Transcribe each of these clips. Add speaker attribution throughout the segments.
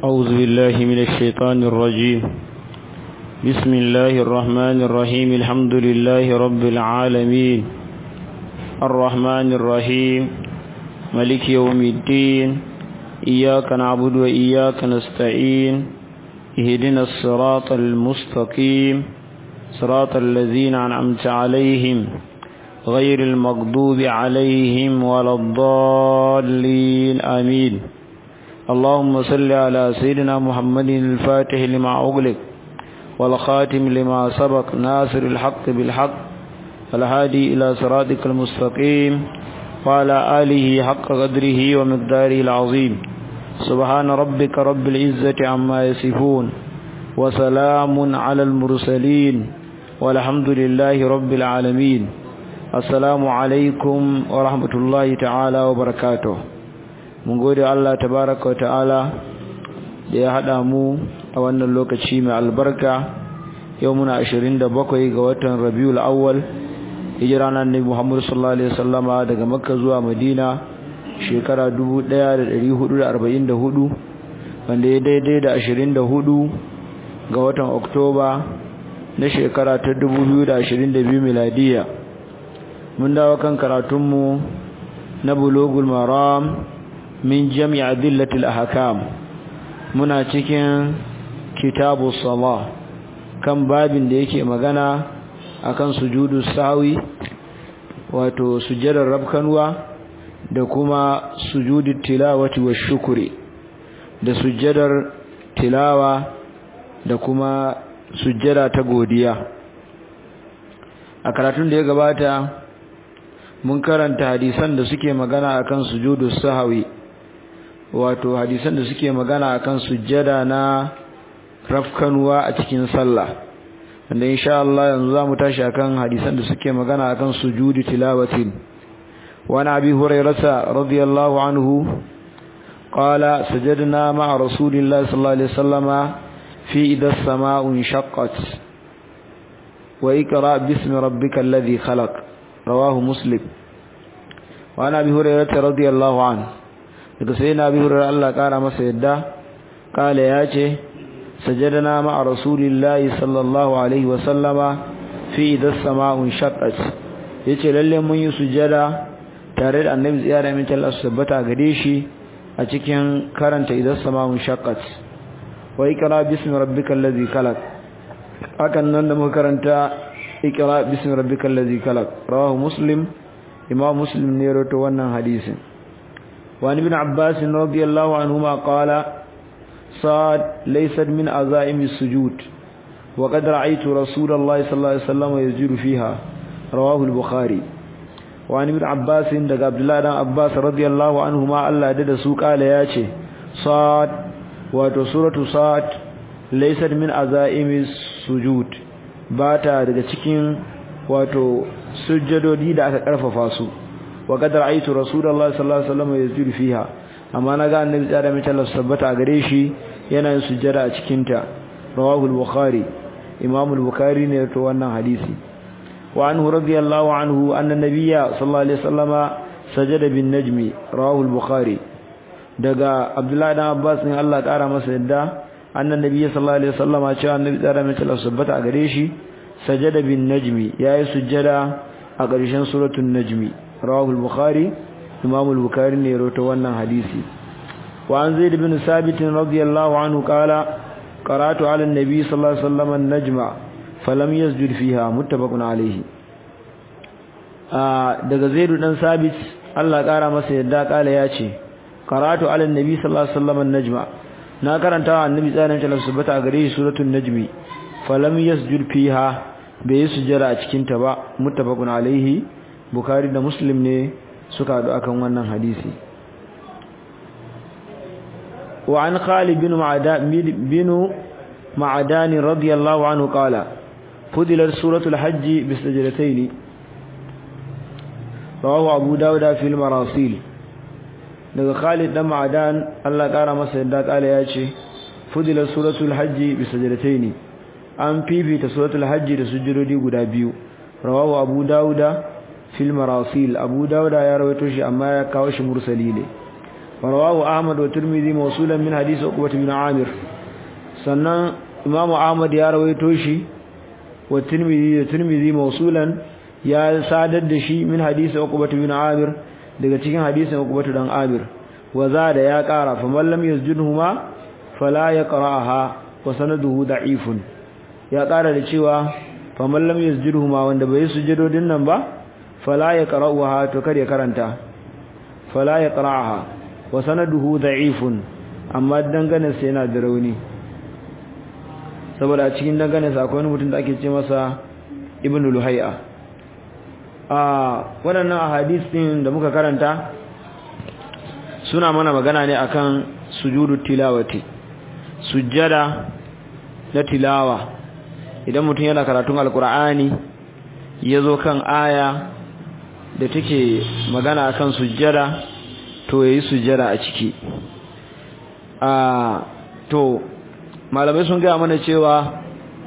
Speaker 1: أعوذ بالله من الشيطان الرجيم بسم الله الرحمن الرحيم الحمد لله رب العالمين الرحمن الرحيم ملك يوم الدين إياك نعبد وإياك نستعين اهدنا الصراط المستقيم صراط الذين أنعمت عليهم غير المغضوب عليهم ولا الضالين آمين اللهم صل على سيدنا محمد الفاتح لما أغلق والخاتم لما سبق ناصر الحق بالحق الهادي إلى صراطك المستقيم وعلى آله حق قدره ومقداره العظيم سبحان ربك رب العزة عما يصفون وسلام على المرسلين والحمد لله رب العالمين assalamu alaikum wa rahmatullahi ta'ala wa barakatuh mun gode Allah tabaraka wa ta'ala da ya hada mu a wannan lokaci mai albarka yau muna 27 ga watan Rabiul Awwal hijira nan Nabi Muhammad sallallahu alaihi wasallama daga Makka zuwa Madina shekara 1444 wanda ya daidai da 24 ga watan Oktoba na shekara ta 2022 miladiya mun dawo kan karatunmu na bulugul maram min jami'a dillatil ahkam muna cikin kitabu salah kan babin da yake magana akan sujudu sawi wato sujjadar rabkanwa da kuma sujudu tilawati wa shukuri da sujjadar tilawa da kuma sujjada ta godiya a karatun da ya gabata mun karanta hadisan da suke magana akan sujudu sahawi wato hadisan da suke magana akan sujjada na rafkanuwa a cikin sallah wanda insha Allah yanzu zamu tashi akan hadisan da suke magana akan sujudi tilawatin wa na abi hurairah radiyallahu anhu qala sajadna ma'a rasulillahi sallallahu alaihi wasallama fi idha as-samaa'u inshaqqat wa iqra bismi rabbikal ladhi khalaq رواه مسلم وعن ابي هريره رضي الله عنه daga sai na bi hurar Allah kara masa yadda kala ya ce sajadana ma'a rasulillahi sallallahu alaihi wa sallama fi idas sama'un shaqqat yace lalle mun yi sujada tare da annabi tsiyara min Allah tabbata gare shi a cikin karanta idas sama'un shaqqat wa ikra bismi rabbikal ladzi khalaq hakan nan da muka karanta ikra bismi rabbikal ladzi khalaq rawahu muslim imam muslim ne rawaito wannan hadisin wa ibn abbas radiyallahu anhuma qala sad laysat min azaimi sujud wa qad ra'aytu rasulallahi sallallahu alaihi wasallam yajiru fiha rawahu al-bukhari wa ibn abbas daga abdullah dan abbas radiyallahu anhuma Allah da su kala yace sad wato suratu sad laysat min azaimi sujud ba ta daga cikin wato sujjadodi da aka karfafa su wa qadar aitu rasulullahi sallallahu alaihi wasallam yasjudu fiha amma naga annabi tsara mai Allah sabbata a gare shi yana yin sujjada a cikin ta rawahu al-bukhari imam al-bukhari ne to wannan hadisi wa anhu radiyallahu anhu anna nabiyya sallallahu alaihi wasallama sajada bin najmi rawahu al-bukhari daga abdullahi dan abbas ne Allah kara masa yadda annan nabi sallallahu alaihi wasallama cewa annabi tsara mai Allah sabbata a gare shi sajada bin najmi yayi sujjada a ƙarshen suratul najmi rawahu al-bukhari imam al-bukhari ne rawaito wannan hadisi wa an zaid bin sabit radiyallahu anhu qala qara'tu ala an-nabi sallallahu alaihi wasallam an-najma falam yasjud fiha muttafaqun alayhi daga zaid dan sabit Allah ƙara masa yadda kala yace qara'tu ala an-nabi sallallahu alaihi wasallam an-najma na karanta wa annabi tsarin ta subata a gare shi suratul najmi falam yasjud fiha bai sujjara a cikin ta ba muttafaqun alaihi bukhari da muslim ne suka hadu akan wannan hadisi wa an khalid bin ma'adan bin ma'adan radiyallahu anhu qala fudilat suratul hajj bi sajdatayn rawahu abu dawud fi al-marasil daga Khalid dan Ma'adan Allah kara masa yadda kala ya ce fudila suratul hajji bi sajdataini an fifita suratul hajji da sujudodi guda biyu rawahu abu dauda fil marasil abu dauda ya rawaito shi amma ya kawo shi mursali ne rawahu ahmad wa tirmidhi mawsulan min hadith uqbah bin amir sannan imam ahmad ya rawaito shi wa tirmidhi da tirmidhi mawsulan ya sadar da shi min hadith uqbah bin amir daga cikin hadisin uqbah dan amir wa zada ya kara fa man lam yasjudhuma fala yaqra'aha wa sanaduhu da'ifun ya kara da cewa fa man lam yasjudhuma wanda bai sujudodin nan ba fala yaqra'uha to kar ya karanta fala yaqra'aha wa sanaduhu da'ifun amma dangane sai yana da rauni saboda cikin dangane sa akwai mutum da ake ce masa ibnu luhayya a waɗannan ahadis din da muka karanta suna mana magana ne akan sujudu tilawati sujjada na tilawa idan mutum yana karatun alkur'ani ya zo kan aya da take magana akan sujjada to yayi sujjada a ciki a to malamai sun gaya mana cewa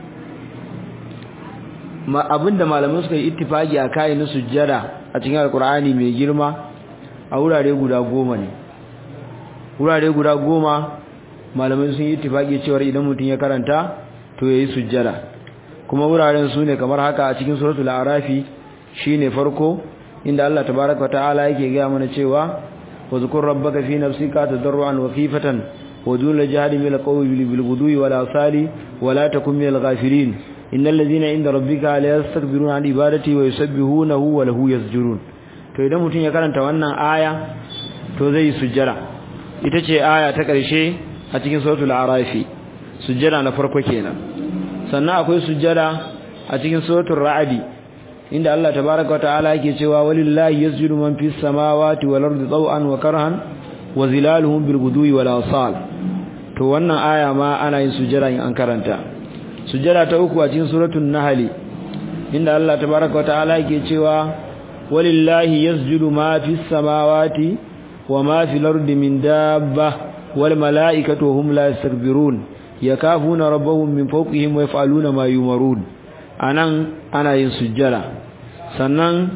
Speaker 1: abinda malamai suka yi ittifaki a kayan na sujjada a cikin alkur'ani mai girma a wurare guda goma ne wurare guda goma malamai sun yi ittifaki cewa idan mutum ya karanta to yayi sujjada kuma wuraren su ne kamar haka a cikin suratul arafi shine farko inda Allah tabaaraka ta'ala yake ga mana cewa wazkur rabbaka fi nafsika tadarruan wa khifatan wa dun jahdi bil qawli bil ghudwi wal asali wa la takun minal ghafilin innal ladhina inda rabbika la yastakbiruna an ibadati wa yusabbihunahu wa lahu yasjudun to idan mutum ya karanta wannan aya to zai sujjada ita ce aya ta ƙarshe a cikin suratul arafi sujjada na farko kenan sannan akwai sujjada a cikin suratul ra'adi inda Allah tabaaraka wa ta'ala yake cewa walillahi yasjudu man fis samawati wal ardi taw'an wa karhan wa zilaluhum bil ghudwi wal asal to wannan aya ma ana yin sujjada in an karanta sujjada ta uku a cikin suratul nahl inda Allah tabaaraka wa ta'ala yake cewa walillahi yasjudu ma fis samawati wa ma fil ardi min dabba والملائكة وهم لا يستكبرون يكافون ربهم من فوقهم ويفعلون ما يمرون anan ana yin sujjada sannan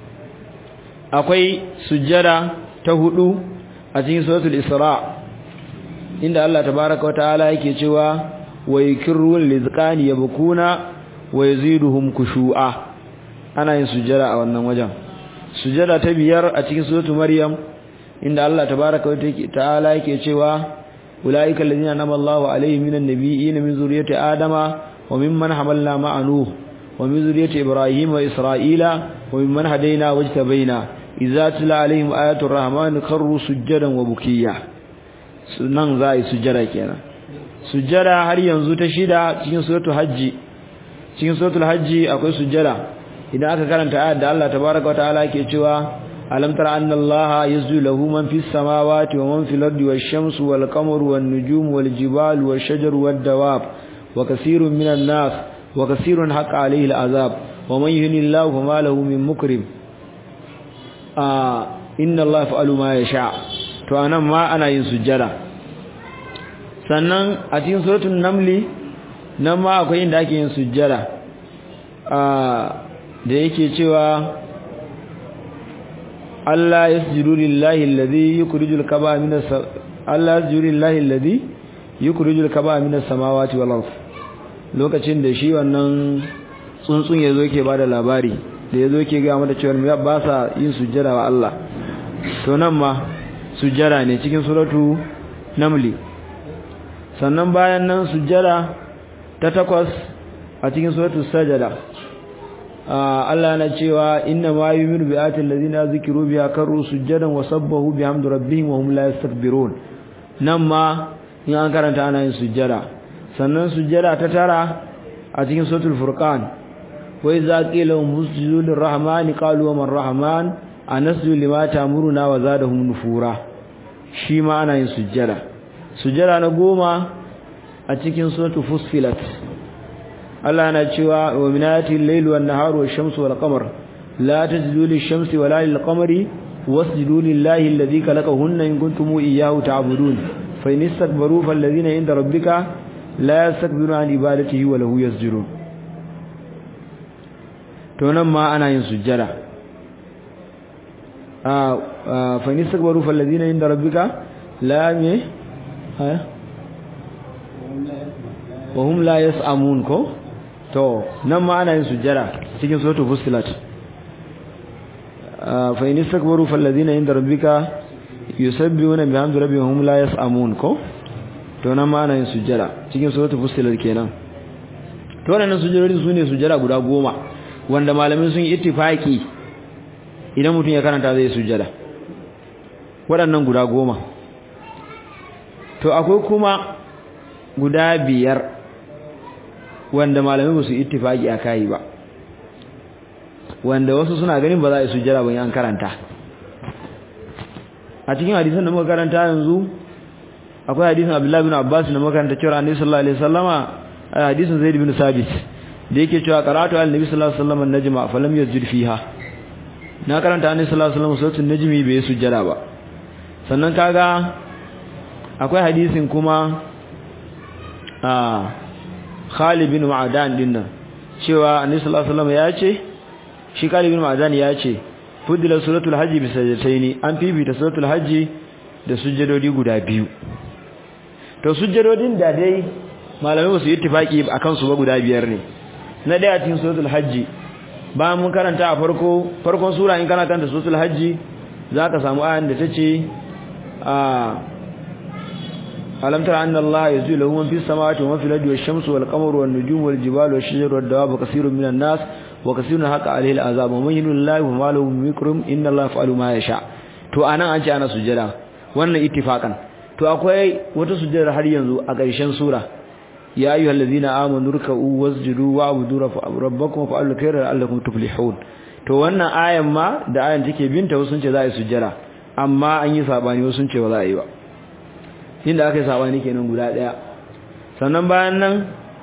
Speaker 1: akwai sujjada ta hudu a cikin suratul isra inda Allah tabaaraka wa ta'ala yake cewa wa yakirul lizqani yabkuna wa yaziduhum khushu'a ana yin sujjada a wannan wajen sujjada ta biyar a cikin suratul maryam inda Allah tabaaraka wa ta'ala yake cewa ulaika allazina anama Allahu alaihim minan nabiyyin min zurriyyati adama wa mimman hamalna ma'a nuh wa min zurriyyati ibrahim wa isra'ila wa mimman hadayna wajtabaina idza tula alaihim ayatu rahman kharru sujadan wa bukiya sunan zai sujjada kenan sujjada har yanzu ta shida cikin suratul hajji cikin suratul hajji akwai sujjada idan aka karanta ayat da Allah tabaaraka wa ta'ala yake cewa ألم تر أن الله يسجد له من في السماوات ومن في الأرض والشمس والقمر والنجوم والجبال والشجر والدواب وكثير من الناس وكثير حق عليه العذاب ومن يهن الله فما له من مكرم آه إن الله يفعل ما يشاء to anan ma ana yin sujjada sannan a cikin suratul namli nan ma akwai inda ake yin sujjada da yake cewa Allah yasjudu lillahi alladhi yukhrijul kaba minas Allah yasjudu lillahi alladhi yukhrijul kaba minas samawati wal ard lokacin da shi wannan tsuntsun yazo yake bada labari da yazo yake ga mata cewa ba sa yin sujjada wa Allah to nan ma sujjada ne cikin suratu namli sannan bayan nan sujjada ta takwas a cikin suratu sajada Allah na cewa inna ma yu'minu bi ayatil ladina zikiru biha karru sujadan wa sabbahu bihamdi rabbihim wa hum la yastakbirun nan ma in an karanta ana yin sujjada sannan sujjada ta tara a cikin suratul furqan wa idza qila lahum usjudu lirrahmani qalu wa man rahman anasjudu lima ta'muruna wa zadahum nufura shi ma ana yin sujjada sujjada na goma a cikin suratul fussilat Allah yana cewa wa minati al-layli wan-nahari wash-shamsu wal-qamar la tasjudu lish-shamsi wala lil-qamari wasjudu lillahi alladhi khalaqahunna in kuntum iyyahu ta'budun fa in istakbaru falladhina 'inda rabbika la yastakbiruna 'an ibadatihi wa lahu yasjudun to nan ma ana yin sujjada a fa in istakbaru falladhina 'inda rabbika la me ha wa hum la yas'amun ko to nan ma ana yin sujjada cikin suratul fusilat fa in istakbaru fal ladina inda rabbika yusabbihuna bihamdi rabbihim hum la yas'amun ko to nan ma ana yin sujjada cikin suratul fusilat kenan to wannan sujjadodi sune sujjada guda goma wanda malamin sun yi ittifaki idan mutum ya karanta zai sujjada waɗannan guda goma to akwai kuma guda biyar wanda malamai ba su ittifaki a kai ba wanda wasu suna ganin ba za a yi sujjada ban an karanta a cikin hadisin da muka karanta yanzu akwai hadisin Abdullahi bin Abbas da muka karanta cewa Annabi sallallahu alaihi wasallama hadisin Zaid bin Sabit da yake cewa qara'atu al-nabi sallallahu alaihi wasallam an-najma falam yasjud fiha na karanta Annabi sallallahu alaihi wasallam suratul najmi bai sujjada ba sannan kaga akwai hadisin kuma a Khalid bin Ma'adan dinnan cewa Annabi sallallahu alaihi wasallam ya ce shi Khalid bin Ma'adan ya ce fudila suratul hajji bi sajdataini an fifita suratul hajji da sujjadodi guda biyu to sujjadodin da dai malamai su ittifaki akan su ba guda biyar ne na daya cikin suratul hajji bayan mun karanta a farko farkon sura in kana karanta suratul hajji zaka samu ayan da tace a alam tara anna allaha yazulu lahu man fis samawati wa man fil ardi wash-shamsu wal-qamaru wan-nujumu wal-jibalu wash-shajaru wad-dawabu kaseerun minan nas wa kaseerun haqa alayhi al-azab wa man yulillahi wa ma lahu min mikrum inna allaha yaf'alu ma yasha to anan an ce ana sujjada wannan ittifaqan to akwai wata sujjada har yanzu a ƙarshen sura ya ayyuhal ladina amanu ruk'u wasjudu wa'budu rabbakum fa'alu khayra la'allakum tuflihun to wannan ayan ma da ayan take binta wasu sun ce za a yi sujjada amma an yi sabani wasu sun ce ba za a yi ba inda aka yi sabani kenan guda daya sannan bayan nan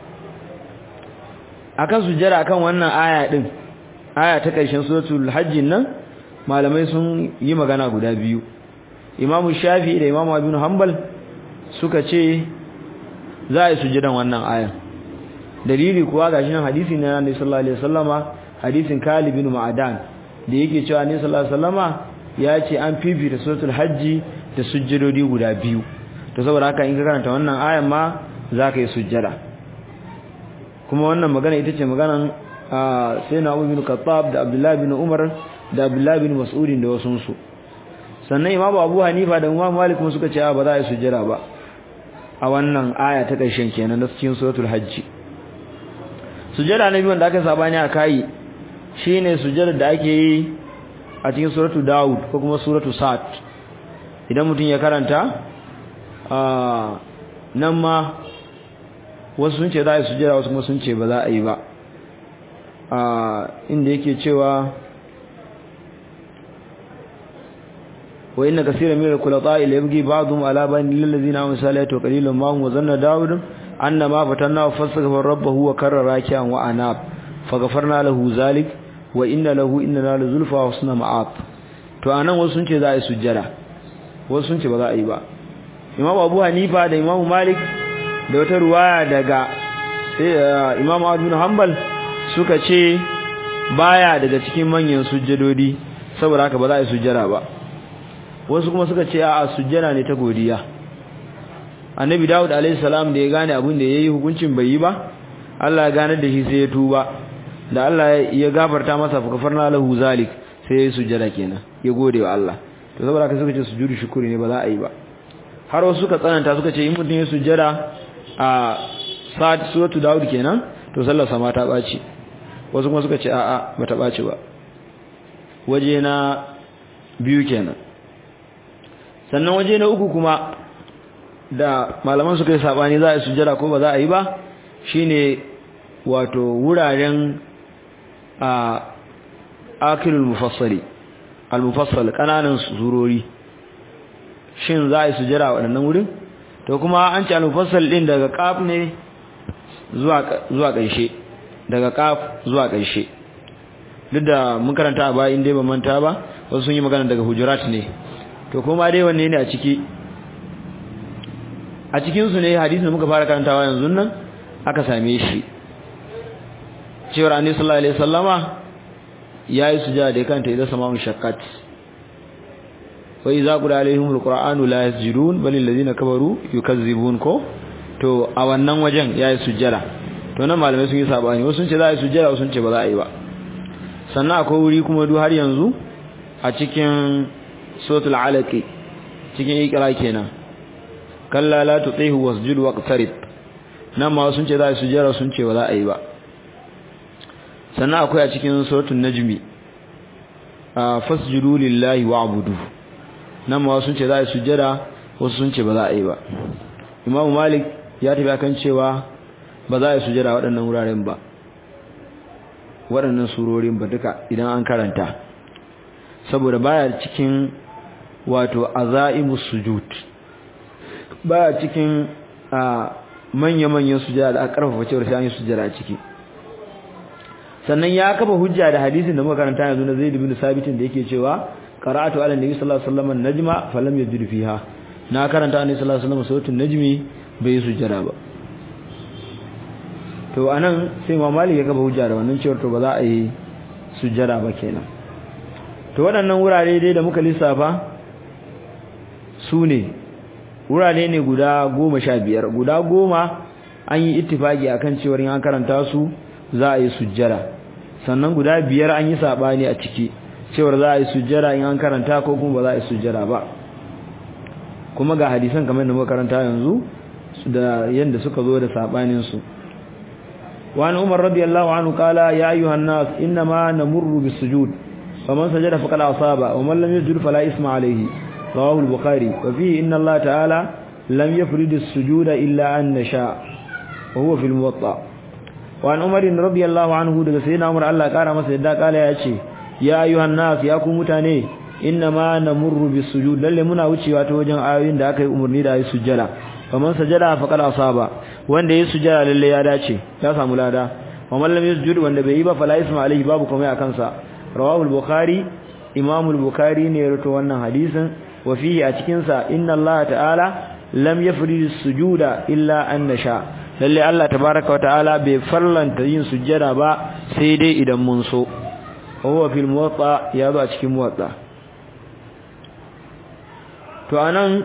Speaker 1: akan sujjada akan wannan aya din aya ta ƙarshen suratul hajjin nan malamai sun yi magana guda biyu imamu shafi da imamu abin hanbal suka ce za a yi sujjadan wannan ayan dalili kuwa ga shi nan hadisi na nabi sallallahu alaihi wasallama hadisin Khalid bin Ma'adan da yake cewa nabi sallallahu alaihi wasallama ya ce an fifita suratul hajji da sujjadodi guda biyu to saboda haka in ka karanta wannan ayan ma za ka yi sujjada kuma wannan magana ita ce maganan sayyidina Abu bin Khattab da Abdullah bin Umar da Abdullah bin Mas'ud da wasu su sannan Imam Abu Hanifa da Imam Malik kuma suka ce ba za a yi sujjada ba a wannan aya ta ƙarshen kenan na cikin suratul hajji sujjada na biyu wanda aka sabani a kai shine sujjada da ake yi a cikin suratul Dawud ko kuma suratul Sa'd idan mutum ya karanta a nan ma wasu sun ce za a yi sujjada wasu kuma sun ce ba za a yi ba a inda yake cewa وإن كثيرا من الخلطاء يبغي بعضهم على بعض للذين آمنوا صالحات وقليل ما هم وظن داود أن ما فتناه فاستغفر ربه وكر راكعا وأناب فغفرنا له ذلك وإن له إننا لزلفى وحسن مآب to anan wasu sun ce za a yi sujjada wasu sun ce ba za a yi ba Imam Abu Hanifa da Imam Malik da wata ruwaya daga sai Imam Ahmad bin Hanbal suka ce baya daga cikin manyan sujjadodi saboda haka ba za a yi sujjada ba wasu kuma suka ce a sujjana ne ta godiya annabi dawud alayhi salam da ya gane abin da yayi hukuncin bai yi ba Allah ya gane da shi sai ya tuba da Allah ya gafarta masa fa kafarna lahu zalik sai ya sujjada kenan ya gode wa Allah to saboda haka suka ce sujudu shukuri ne ba za a yi ba har wasu suka tsananta suka ce in mutum ya sujjada a sa'at suratu dawud kenan to sallar sa ma ta baci wasu kuma suka ce a'a bata baci ba waje na biyu kenan sannan waje na uku kuma da malaman suka yi sabani za a yi sujjada ko ba za a yi ba shine wato wuraren a akilul mufassali al-mufassal kananan surori shin za a yi sujjada a waɗannan wurin to kuma an ce al-mufassal din daga kaf ne zuwa zuwa ƙarshe daga kaf zuwa ƙarshe duk da mun karanta a baya inda ba manta ba wasu sun yi magana daga hujurat ne to kuma dai wanne ne a ciki a cikin su ne hadisin da muka fara karantawa yanzu nan aka same shi cewar annabi sallallahu alaihi wasallama yayi sujada da kanta idan sama'un shaqqat wa idza qila alaihimul qur'anu la yasjudun bal alladhina kafaru yukazzibun ko to a wannan wajen yayi sujjada to nan malamai sun yi sabani wasu sun ce za a yi sujjada wasu sun ce ba za a yi ba sannan akwai wuri kuma du har yanzu a cikin suratul alaq cikin ikra kenan kalla la tutihu wasjud waqtarib nan ma sun ce za a yi sujjada sun ce ba za a yi ba sannan akwai a cikin suratul najmi fasjudu lillahi wa'budu nan ma sun ce za a yi sujjada wasu sun ce ba za a yi ba imamu malik ya tafi akan cewa ba za a yi sujjada waɗannan wuraren ba waɗannan surorin ba duka idan an karanta saboda baya cikin wato azaimus sujud baya cikin a manya-manyan sujjada da aka karfafa cewar sai an yi sujjada a ciki sannan ya kafa hujja da hadisin da muka karanta yanzu na Zaid bin Sabitin da yake cewa qara'atu ala nabi sallallahu alaihi wasallam an-najma falam yajid fiha na karanta annabi sallallahu alaihi wasallam sautin najmi bai yi sujjada ba to anan sai Imam Malik ya kafa hujja da wannan cewa to ba za a yi sujjada ba kenan to waɗannan wurare dai da muka lissafa su ne wurare ne guda goma sha biyar guda goma an yi ittifaki akan cewa in an karanta su za a yi sujjada sannan guda biyar an yi sabani a ciki cewar za a yi sujjada in an karanta ko kuma ba za a yi sujjada ba kuma ga hadisan kamar da muka karanta yanzu da yanda suka zo da sabanin su wa an umar radiyallahu anhu qala ya ayyuhan nas inma namurru bis-sujud faman sajada faqad asaba wa man lam yasjud fala isma alayhi rawahu al-bukhari wa fihi inna Allah ta'ala lam yafrid as-sujuda illa an nasha wa huwa fil muwatta wa an umar radiyallahu anhu daga sayyidina umar Allah kara masa yadda kala ya ce ya ayyuhan nas ya ku mutane innama namurru bis-sujud lalle muna wucewa ta wajen ayoyin da aka yi umarni da ayi sujjada faman sajada faqad asaba wanda yayi sujjada lalle ya dace ya samu lada wa man lam yasjud wanda bai yi ba fala isma alaihi babu kuma akan sa rawahu al-bukhari imam al-bukhari ne ya rawaito wannan hadisin wa fihi a cikin sa inna Allah ta'ala lam yafrid as-sujuda illa an nasha lalle Allah tabaaraka wa ta'ala bai farlanta yin sujjada ba sai dai idan mun so huwa fil muwatta ya zo a cikin muwatta to anan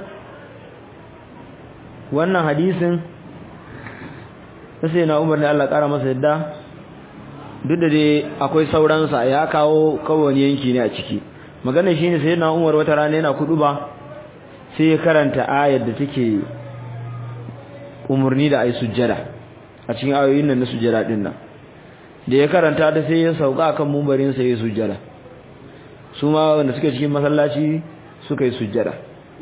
Speaker 1: wannan hadisin sai na Umar ne Allah kara masa yadda duk da dai akwai sauransa ya kawo kawai yanki ne a ciki magana shine sai na Umar wata rana yana kudu ba sai ya karanta ayar da take umurni da ayi sujjada a cikin ayoyin nan na sujjada din nan da ya karanta da sai ya sauka kan mumbarin sa ya sujjada su ma wanda suke cikin masallaci suka yi sujjada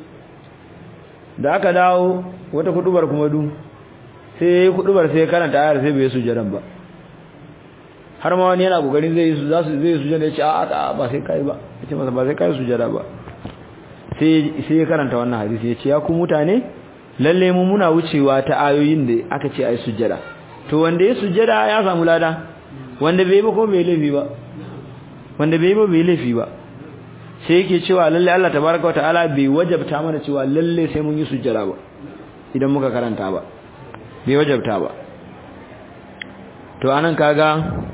Speaker 1: da aka dawo wata kudubar kuma du sai yayi kudubar sai karanta ayar sai bai sujjadan ba har ma wani yana kokarin zai su zasu zai sujjada ya ce a a ba sai kai ba yace masa ba sai kai sujjada ba sai sai ya karanta wannan hadisi ya ce ya ku mutane lalle mu muna wucewa ta ayoyin da aka ce ai sujjada to wanda ya sujjada ya samu lada wanda bai ba ko bai laifi ba wanda bai ba bai laifi ba sai yake cewa lalle Allah tabaraka wa ta'ala bai wajabta mana cewa lalle sai mun yi sujjada ba idan muka karanta ba bai wajabta ba to anan kaga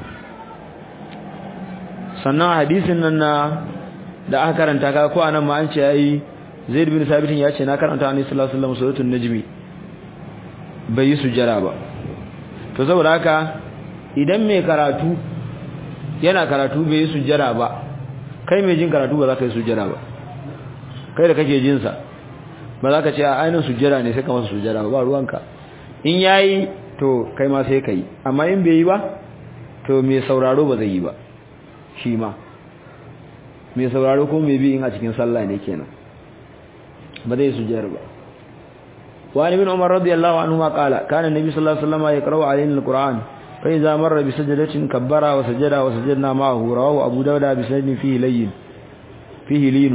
Speaker 1: sannan hadisin nan na da aka karanta kaga ko anan ma an ce yayi Zaid bin Sabit ya ce na karanta Annabi sallallahu alaihi wasallam suratul najmi bai yi sujjada ba to saboda haka idan mai karatu yana karatu bai yi sujjada ba kai mai jin karatu ba za ka yi sujjada ba kai da kake jin sa ba za ka ce a ainihin sujjada ne sai ka masa sujjada ba ruwanka in yayi to kai ma sai kai amma in bai yi ba to mai sauraro ba zai yi ba shi ma mai sauraro ko mai bi in a cikin sallah ne kenan ba zai sujjada ba وعن ابن عمر رضي الله عنهما قال كان النبي صلى الله عليه وسلم يقرأ علينا القرآن فإذا مر بسجدة كبر وسجد وسجدنا معه رواه أبو داود بسند فيه لين فيه لين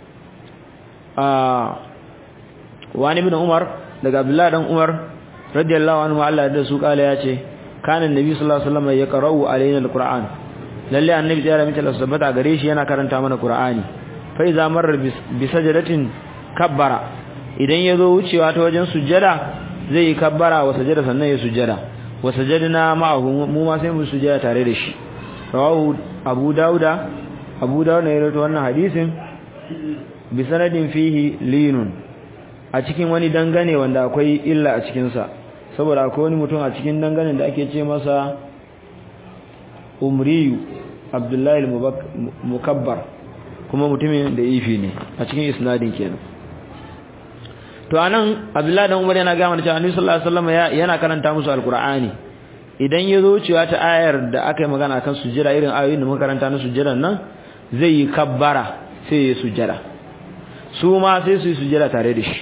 Speaker 1: آه وعن ابن عمر daga Abdullah dan Umar radiyallahu anhu Allah da su kala yace kana annabi sallallahu alaihi wasallam ya qara'u alaina alquran lalle annabi ya rami ta sabbata gare shi yana karanta mana qur'ani fa iza marra bi sajdatin kabbara idan ya zo wucewa ta wajen sujjada zai yi kabbara wa sujjada sannan ya sujjada wa sajadna ma'ahu mu ma sai mu sujjada tare da shi rawahu abu dauda abu dauda ya rawaito wannan hadisin bi sanadin fihi linun a cikin wani dangane wanda akwai illa a cikin sa saboda akwai wani mutum a cikin danganen da ake ce masa umriyu abdullahi mukabbar kuma mutumin da ifi ne a cikin isnadin kenan to anan abdullahi dan umar yana ga mana cewa annabi sallallahu alaihi wasallam yana karanta musu alqur'ani idan ya zo cewa ta ayar da aka yi magana kan sujjada irin ayoyin da muka karanta na sujjadan nan zai yi kabbara sai ya sujjada su ma sai su yi sujjada tare da shi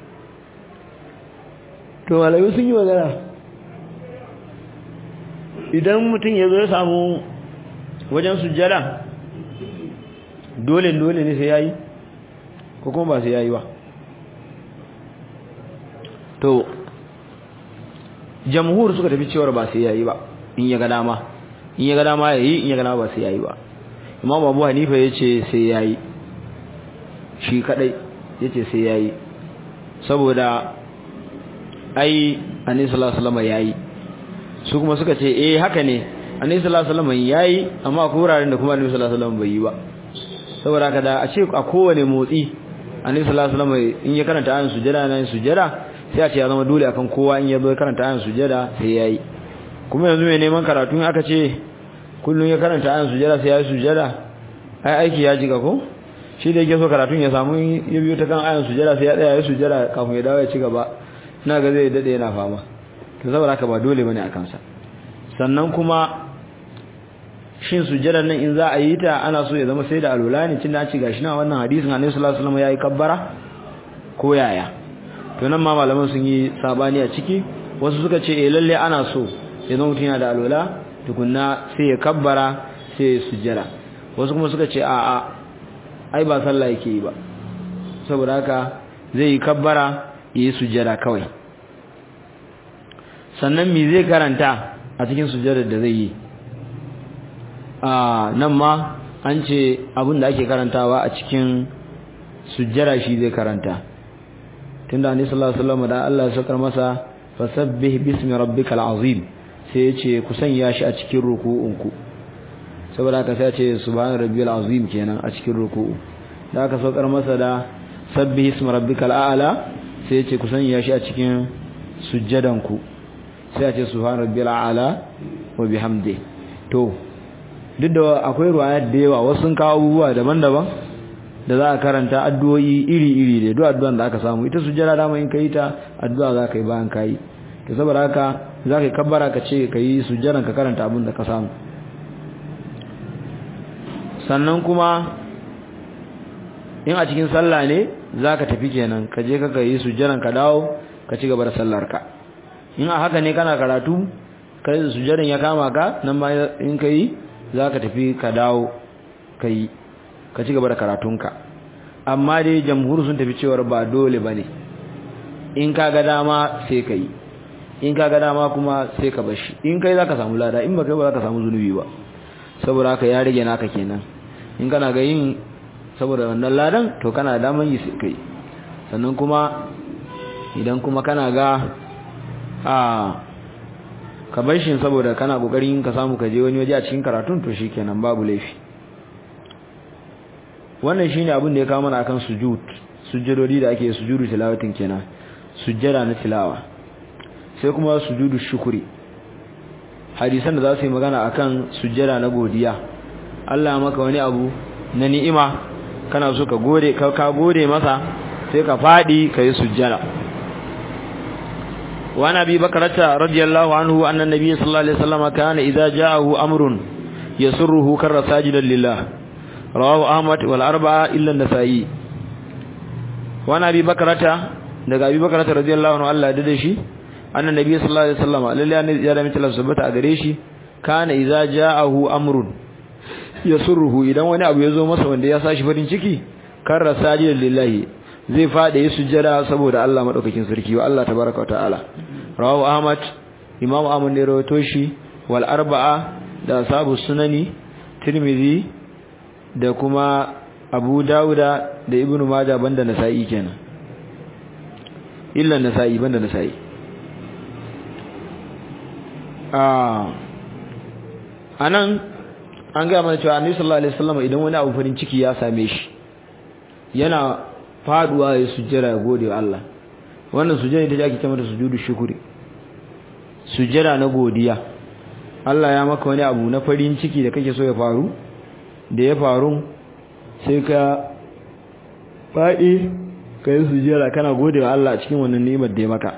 Speaker 1: to malamai sun yi magana idan mutum ya zo ya samu wajen sujjada dole dole ne sai ya yi ko kuma ba sai ya yi ba to jamhur suka tafi cewar ba sai yayi ba in ya ga dama in ya ga dama yayi in ya ga dama ba sai yayi ba imam abu hanifa yace sai yayi shi kadai yace sai yayi saboda ai annabi sallallahu alaihi wasallam yayi su kuma suka ce eh haka ne annabi sallallahu alaihi wasallam yayi amma akwai wuraren da kuma annabi sallallahu alaihi wasallam bai yi ba saboda haka da a ce a kowane motsi annabi sallallahu alaihi wasallam in ya karanta ayan sujada nan sujada sai a ce ya zama dole akan kowa in ya zo karanta ayan sujada sai yayi kuma yanzu mai neman karatu in aka ce kullun ya karanta ayan sujada sai yayi sujada ai aiki ya jiga ko shi da yake so karatun ya samu ya biyo ta kan ayan sujada sai ya tsaya ya sujada kafin ya dawo ya ci gaba ina ga zai dade yana fama to saboda haka ba dole bane akan sa sannan kuma shin sujjadar nan in za a yi ta ana so ya zama sai da alwala ne tunda an ci gashi na wannan hadisin Annabi sallallahu alaihi wasallam yayi kabbara ko yaya to nan ma malaman sun yi sabani a ciki wasu suka ce eh lalle ana so ya zama mutum yana da alwala tukunna sai ya kabbara sai ya sujjada wasu kuma suka ce a'a ai ba sallah yake yi ba saboda haka zai yi kabbara ya yi sujjada kawai sannan me zai karanta a cikin sujjadar da zai yi a nan ma an ce abin da ake karantawa a cikin sujjara shi zai karanta tunda annabi sallallahu alaihi wasallam da Allah ya sakar masa fasabbih bismi rabbikal azim sai ya ce ku sanya shi a cikin ruku'unku saboda haka sai ya ce subhana rabbiyal azim kenan a cikin ruku'u da aka saukar masa da sabbih ismi rabbikal a'la sai ya ce ku sanya shi a cikin sujjadanku sai ya ce subhana rabbiyal a'la wa bihamdi to duk da akwai ruwaya da yawa wasu sun kawo abubuwa daban-daban da za a karanta addu'o'i iri-iri da duk addu'an da aka samu ita sujjada dama in kai ta addu'a za ka yi bayan kai to saboda haka za ka yi kabbara ka ce ka yi sujjadan ka karanta abin da ka samu sannan kuma in a cikin sallah ne za ka tafi kenan ka je ka yi sujjadan ka dawo ka ci gaba da sallar ka in a haka ne kana karatu kai sujjadan ya kama ka nan ma in ka yi za ka tafi ka dawo ka yi ka ci gaba da karatunka amma dai jamhur sun tafi cewar ba dole ba ne in ka ga dama sai ka yi in ka ga dama kuma sai ka bashi in kai za ka samu lada in ba kai ba za ka samu zunubi ba saboda haka ya rage naka kenan in kana ga yin saboda wannan ladan to kana da daman yi sai kai sannan kuma idan kuma kana ga a ka bar shi saboda kana kokarin ka samu ka je wani waje a cikin karatun to shikenan babu laifi wannan shine abin da ya kawo mana akan sujud sujudodi da ake sujudu tilawatin kenan sujjada na tilawa sai kuma sujudu shukuri hadisan da za su yi magana akan sujjada na godiya Allah maka wani abu na ni'ima kana so ka gode ka ka gode masa sai ka fadi kai sujjada wa nabi bakrata radiyallahu anhu anna nabiy sallallahu alaihi wasallam kana idza ja'ahu amrun yasurruhu karra sajidan lillah rawahu ahmad wal arba'a illa an-nasa'i wa nabi bakrata daga abi bakrata radiyallahu anhu Allah da shi anna nabiy sallallahu alaihi wasallam lalle annabi ya da mutala subata a gare shi kana idza ja'ahu amrun yasurruhu idan wani abu ya zo masa wanda ya sashi farin ciki karra sajidan lillahi zai fada yi sujjada saboda Allah madaukakin sarki wa Allah tabaaraka ta'ala rawahu ahmad imam ahmad ne rawato shi wal arba'a da sabu sunani tirmidhi da kuma abu dauda da ibnu majah banda nasa'i kenan illa nasa'i banda nasa'i ah anan an ga mana cewa annabi sallallahu alaihi wasallam idan wani abu farin ciki ya same shi yana faduwa ya sujjada ya gode wa Allah wannan sujjada ita ake cewa sujudu shukuri sujjada na godiya Allah ya maka wani abu na farin ciki da kake so ya faru da ya faru sai ka faɗi ka yi sujjada kana gode wa Allah cikin wannan ni'imar da ya maka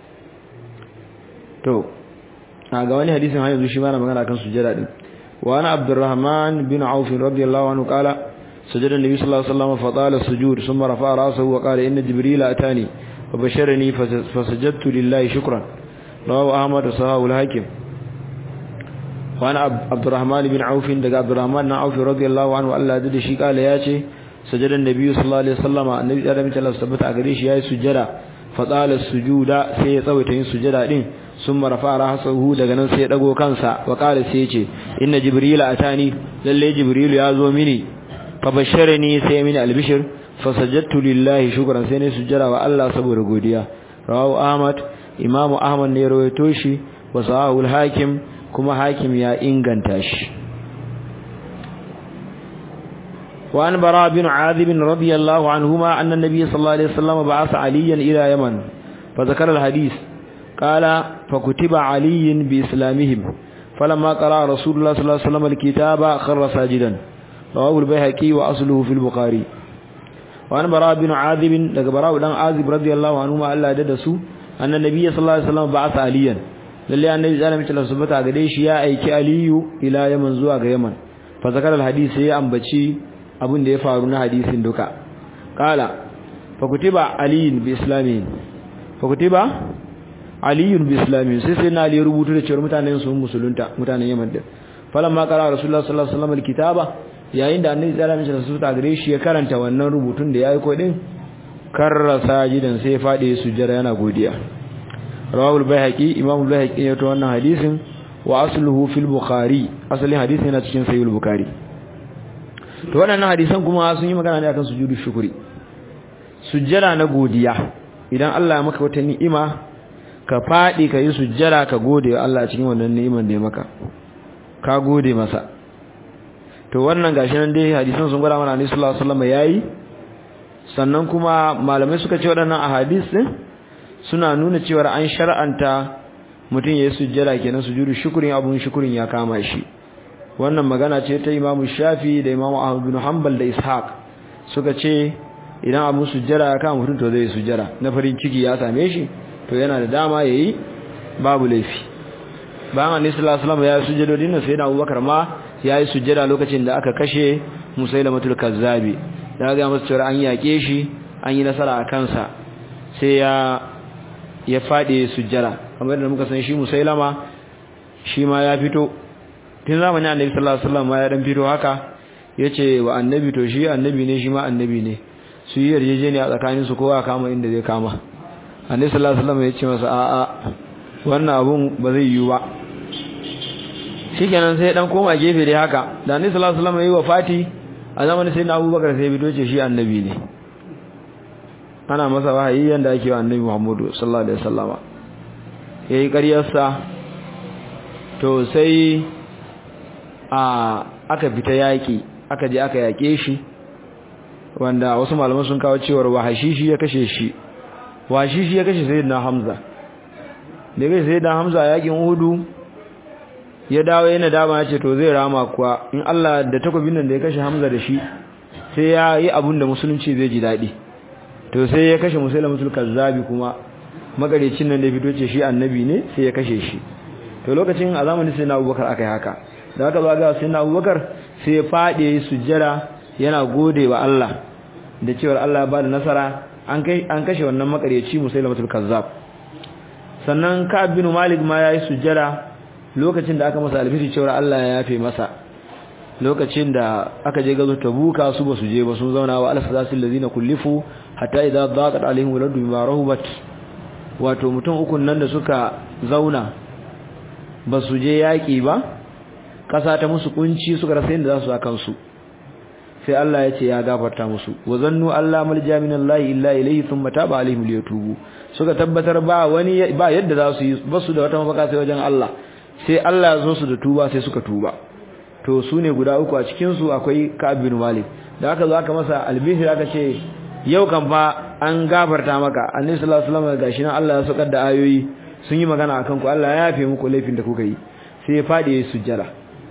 Speaker 1: to a ga wani hadisin har yanzu shi ma na magana kan sujjada din wa ana abdurrahman bin auf radiyallahu anhu qala سجد النبي صلى الله عليه وسلم فطال السجود ثم رفع راسه وقال إن جبريل أتاني وبشرني فسجدت لله شكرا رواه أحمد وصحاه الحاكم وأنا عبد الرحمن بن عوف دقى عبد الرحمن بن عوف رضي الله عنه ألا دد شي قال ياتي سجد النبي صلى الله عليه وسلم النبي صلى الله عليه وسلم ثبت أغريش يا سجدا فطال السجود سي تسويتين سجدا دين ثم رفع راسه daga nan sai ya dago kansa wa qala sai ya ce inna jibril atani lalle jibril ya zo mini fabasharani sai mini albishir fasajadtu lillahi shukran sai ne sujjara wa Allah saboda godiya rawahu ahmad imamu ahmad ne rawaito shi wa sahahu hakim kuma hakim ya inganta shi wa an bara bin azib radiyallahu anhuma anna nabiy sallallahu alaihi wasallam ba'atha aliyan ila yaman fa zakara alhadith qala fa kutiba aliyin bi islamihim falamma qara rasulullah sallallahu alaihi wasallam alkitaba kharra sajidan رواه البيهقي واصله في البخاري وعن براء بن عازب daga براء dan azib radiyallahu anhu ma Allah da su anna nabiyyi sallallahu alaihi wasallam ba'atha aliyan lalle annabi sallallahu alaihi wasallam subata gare shi ya aiki aliyu ila yaman zuwa ga yaman fa zakar alhadisi ya ambaci abin da ya faru na hadisin duka qala fa kutiba aliyin bi islamin fa kutiba aliyun bi islamin sai sai na ali rubutu da cewa mutanen su musulunta mutanen yaman din falamma qara rasulullah sallallahu alaihi wasallam alkitaba yayin da annabi sallallahu alaihi wasallam ta gare shi ya karanta wannan rubutun da yayi ko din karra sajidan sai fadi sujjada yana godiya rawahu al-baihaqi imam al-baihaqi ya to wannan hadisin wa asluhu fil bukhari asalin hadisin yana cikin sahih al-bukhari to wannan hadisan kuma sun yi magana ne akan sujudu shukuri sujjada na godiya idan Allah ya maka wata ni'ima ka fadi ka yi sujjada ka gode wa Allah cikin wannan ni'iman da ya maka ka gode masa to wannan gashi nan dai hadisan sun gwada mana Annabi sallallahu alaihi wasallam yayi sannan kuma malamai suka ce waɗannan ahadis din suna nuna cewa an shar'anta mutum yayi sujjada kenan sujudu shukrin abun shukrin ya kama shi wannan magana ce ta Imam Shafi da Imam Ahmad bin Hanbal da Ishaq suka ce idan abun sujjada ya kama mutum to zai sujjada na farin ciki ya same shi to yana da dama yayi babu laifi bayan Annabi sallallahu alaihi wasallam ya sujjadodin sai da Abubakar ma ya yi sujjada lokacin da aka kashe musailamatul kazzabi da ga masa cewa an yake shi an yi nasara a kansa sai ya ya fadi sujjada kamar da muka san shi musailama shi ma ya fito tun zamanin annabi sallallahu alaihi wasallam ya dan fito haka yace wa annabi to shi annabi ne shi ma annabi ne su yi yarjejeniya tsakanin su kowa kama inda zai kama annabi sallallahu alaihi wasallam ya ce masa a'a wannan abun ba zai yiwu ba shikenan sai dan koma gefe dai haka da annabi sallallahu alaihi wasallam yayi wafati a zamanin sai na Abubakar sai bito ce shi annabi ne ana masa wahayi yanda ake wa annabi Muhammadu sallallahu alaihi wasallama yayi ƙaryarsa to sai a aka fita yaki aka je aka yake shi wanda wasu malaman sun kawo cewar wahashishi ya kashe shi wahashishi ya kashe sayyidina Hamza da kai sayyidina Hamza yakin Uhud ya dawo yana dama ya ce to zai rama kuwa in Allah da takobin nan da ya kashe Hamza da shi sai ya yi abun da musulunci zai ji daɗi to sai ya kashe musulmatul kazzabi kuma magarecin nan da ya fito ce shi annabi ne sai ya kashe shi to lokacin a zamanin sai na Abubakar aka yi haka da aka zaga sai na Abubakar sai ya fade sujjada yana gode wa Allah da cewa Allah ya bada nasara an kai an kashe wannan makareci musulmatul kazzab sannan Ka'ab bin Malik ma yayi sujjada lokacin da aka masa albishir cewa Allah ya yafe masa lokacin da aka je gazo tabuka su ba su je ba sun zauna wa alfasasil ladina kullifu hatta idza daqat alaihim waladu bima rahubat wato mutum ukun nan da suka zauna ba su je yaki ba kasa ta musu kunci suka rasa inda za su akan su sai Allah ya ce ya gafarta musu wa zannu alla malja minallahi illa ilayhi thumma taba alaihim liyatubu suka tabbatar ba wani ba yadda za su yi ba su da wata mafaka sai wajen Allah sai Allah ya zo su da tuba sai suka tuba to su ne guda uku a cikin su akwai Ka'ab bin Malik da aka zo aka masa albishir aka ce yau kan fa an gafarta maka annabi sallallahu alaihi wasallam gashi nan Allah ya saukar da ayoyi sun yi magana akan ku Allah ya yafe muku laifin da kuka yi sai ya fadi yayin sujjada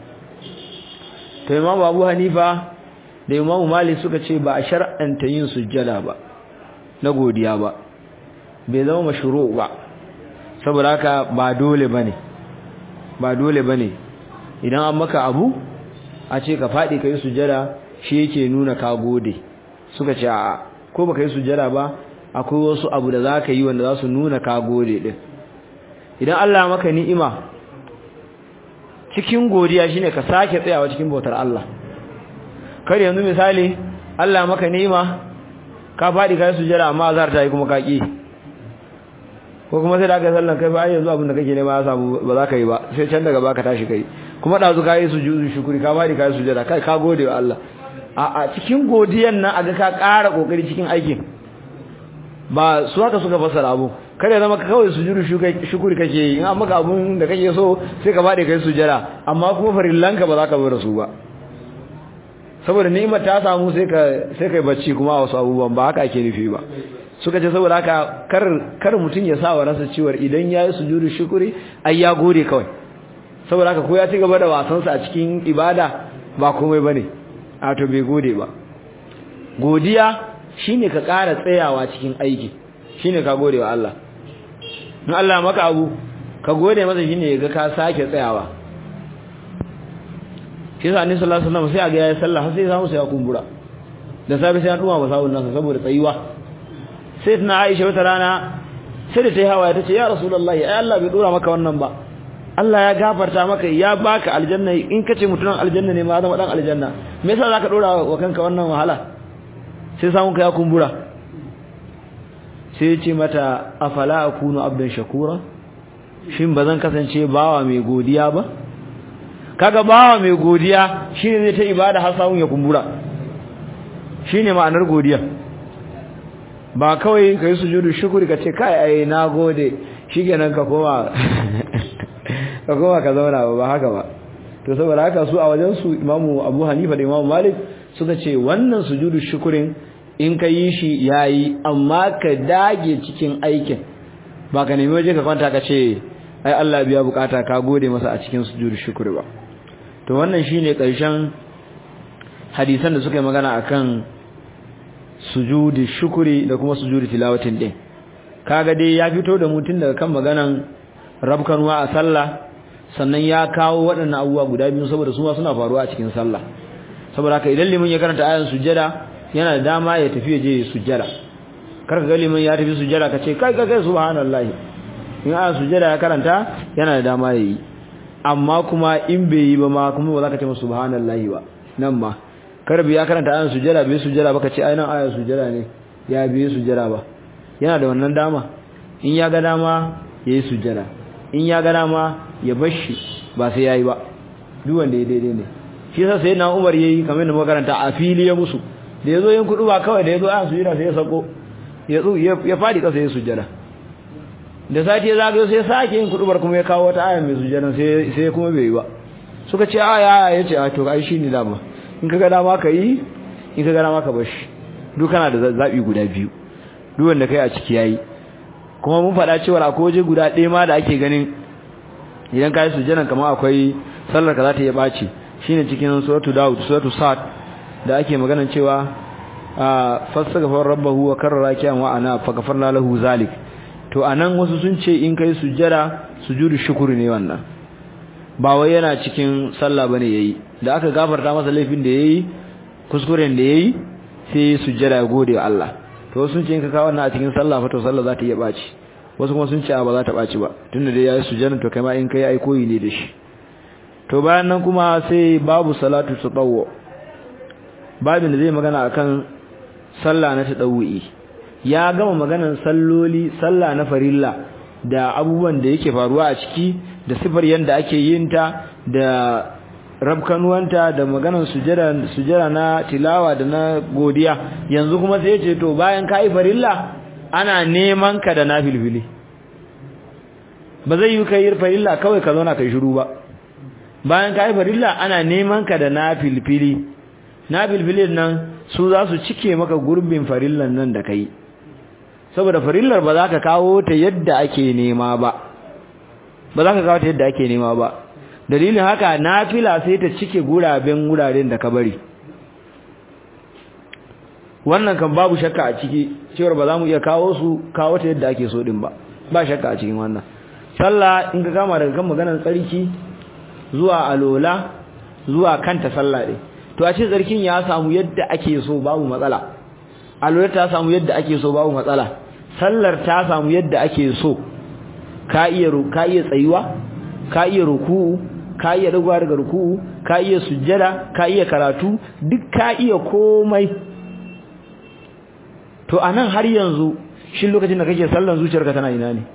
Speaker 1: to Imam Abu Hanifa da Imam Malik suka ce ba a shar'anta yin sujjada ba na godiya ba bai zama mashru ba saboda haka ba dole bane ba dole bane idan an maka abu a ce ka fadi kai sujjada shi yake nuna ka gode suka ce a'a ko baka yi sujjada ba akwai wasu abu da zaka yi wanda za su nuna ka gode din idan Allah maka ni'ima cikin godiya shine ka sake tsayawa cikin bautar Allah kar yanzu misali Allah maka ni'ima ka fadi kai sujjada amma azhar ta yi kuma ka ki ko kuma sai da aka sallan kai ba ai yanzu abin da kake nema ya samu ba za ka yi ba sai can daga baka tashi kai kuma dazu ka yi sujudu shukuri ka fadi kai sujjada kai ka gode wa Allah a cikin godiyan nan aga ka ƙara kokari cikin aikin ba su haka suka fassara abu kada zama ka kawai sujudu shukuri kake yi in an maka abun da kake so sai ka bade kai sujjada amma kuma farillanka ba za ka bar su ba saboda ni'imar ta samu sai ka sai kai bacci kuma a wasu abubuwan ba haka ake nufi ba suka ce saboda haka kar kar mutun ya sa wa ransa ciwar idan yayi sujudu shukuri ai ya gode kawai saboda haka ko ya ci gaba da wasansa a cikin ibada ba komai bane a to bai gode ba godiya shine ka ƙara tsayawa cikin aiki shine ka gode wa Allah in Allah maka abu ka gode masa shine ga ka sake tsayawa shi yasa annabi sallallahu alaihi wasallam sai ga yayi sallah sai samu sai ya kumbura da safe sai an duma ba sawun nasa saboda tsayuwa sai tana Aisha wata rana sai da ta yi hawaye ta ce ya rasulullahi ai Allah bai dora maka wannan ba Allah ya gafarta maka ya baka aljanna in kace mutunan aljanna ne ma zama dan aljanna me yasa zaka dora wa kanka wannan wahala sai samun ka ya kumbura sai ya ce mata afala akunu abdan shakura shin bazan kasance bawa mai godiya ba kaga bawa mai godiya shine zai ta ibada har samun ya kumbura shine ma'anar godiya ba kawai kai sujudu shukuri ka ce kai ai nagode shikenan ka koma ka koma ka zauna ba ba haka ba to saboda haka su a wajen su Imamu Abu Hanifa da Imamu Malik suka ce wannan sujudu shukurin in ka yi shi yayi amma ka dage cikin aikin ba ka nemi waje ka kwanta ka ce ai Allah biya bukata ka gode masa a cikin sujudu shukuri ba to wannan shine karshen hadisan da suka yi magana akan sujudi shukuri da kuma sujudi tilawatin din kaga dai ya fito da mutun daga kan maganan rabkanwa a sallah sannan ya kawo waɗannan abubuwa guda biyu saboda su ma suna faruwa a cikin sallah saboda haka idan limin ya karanta ayan sujjada yana da dama ya tafi je sujjada kar ka ga limin ya tafi sujjada ka ce kai kai kai subhanallahi in ayan sujjada ya karanta yana da dama yayi amma kuma in bai yi ba ma kuma ba za ka ce masa subhanallahi ba nan ma kar bi ya karanta ayan sujjada bai sujjada ba ka ce ai nan ayan sujjada ne ya bai sujjada ba yana da wannan dama in ya ga dama yayi sujjada in ya ga dama ya bashi ba sai yayi ba duk wanda ya daidai ne shi yasa sai na Umar yayi kamar da makaranta a fili ya musu da yazo yin kudu ba kawai da yazo a sujjada sai ya sako ya tsu ya fadi kasa ya sujjada da sati ya zagayo sai ya sake yin kudubar kuma ya kawo wata aya mai sujjada sai sai kuma bai yi ba suka ce aya ya ce a to ai shine dama in kaga dama ka yi in kaga dama ka bashi duk kana da zabi guda biyu duk wanda kai a ciki yayi kuma mun faɗa cewa akwai waje guda ɗaya ma da ake ganin idan ka yi sujjadan kamar akwai sallar ka za ta iya ɓaci shine cikin suratu daud suratu sad da ake maganan cewa fastaghfar rabbahu wa karrara kiyan wa ana faghfarna lahu zalik to anan wasu sun ce in kai sujjada sujudu shukuri ne wannan ba wai yana cikin sallah bane yayi da aka gafarta masa laifin da yayi kuskuren da yayi sai sujjada ya gode wa Allah to sun ce in ka kawo wannan a cikin sallah fa to sallah za ta iya ɓaci wasu kuma sun ce ba za ta ɓaci ba tunda dai yayi sujjada to kai ma in kai ai koyi ne da shi to bayan nan kuma sai babu salatu tatawwu babin da zai magana akan sallah na tadawwi ya gama maganan salloli sallah na farilla da abubuwan da yake faruwa a ciki da sifar yanda ake yin ta da rabkanuwanta da maganan sujada sujada na tilawa da na godiya yanzu kuma sai ce to bayan kai farilla ana neman ka da nafilfili ba zai yi kai farilla kawai ka zauna kai shiru ba bayan kai farilla ana neman ka da nafilfili nafilfilin nan su za su cike maka gurbin farillan nan da kai saboda farillar ba za ka kawo ta yadda ake nema ba ba za ka kawo ta yadda ake nema ba dalilin haka nafila sai ta cike guraben wuraren da ka bari wannan kan babu shakka a ciki cewar ba za mu iya kawo su kawo ta yadda ake so din ba ba shakka a cikin wannan sallah in ka kama daga kan maganar tsarki zuwa alola zuwa kanta sallah ɗin to a ce tsarkin ya samu yadda ake so babu matsala alola ta samu yadda ake so babu matsala sallar ta samu yadda ake so ka iya ka iya tsayuwa ka iya ruku'u ka iya dagowa daga ruku'u ka iya sujjada ka iya karatu duk ka iya komai to anan har yanzu shi lokacin da kake sallan zuciyarka tana ina ne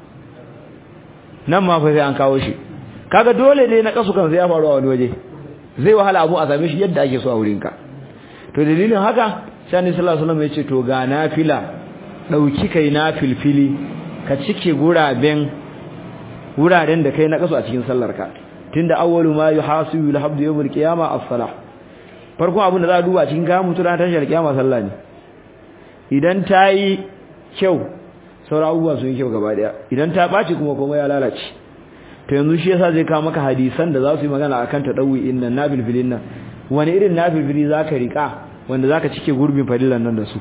Speaker 1: nan ma fa sai an kawo shi kaga dole ne na kasu kan sai ya faru a wani waje zai wahala abu a same shi yadda ake so a wurinka to dalilin haka sai annabi sallallahu alaihi wasallam ya ce to ga nafila dauki kai nafilfili ka cike guraben wuraren da kai na kasu a cikin sallarka tunda awwalu ma yuhasibu al-habdu yawm al-qiyamah as-salah farko abin da za a duba cikin ga mutu ran tashar kiyama sallah ne idan ta yi kyau sauran abubuwa sun yi kyau gaba daya idan ta ɓaci kuma komai ya lalace to yanzu shi yasa zai kawo maka hadisan da za su yi magana akan ta dawi innan nabilbilin nan wani irin nabilbili zaka rika wanda zaka cike gurbin fadilan nan da su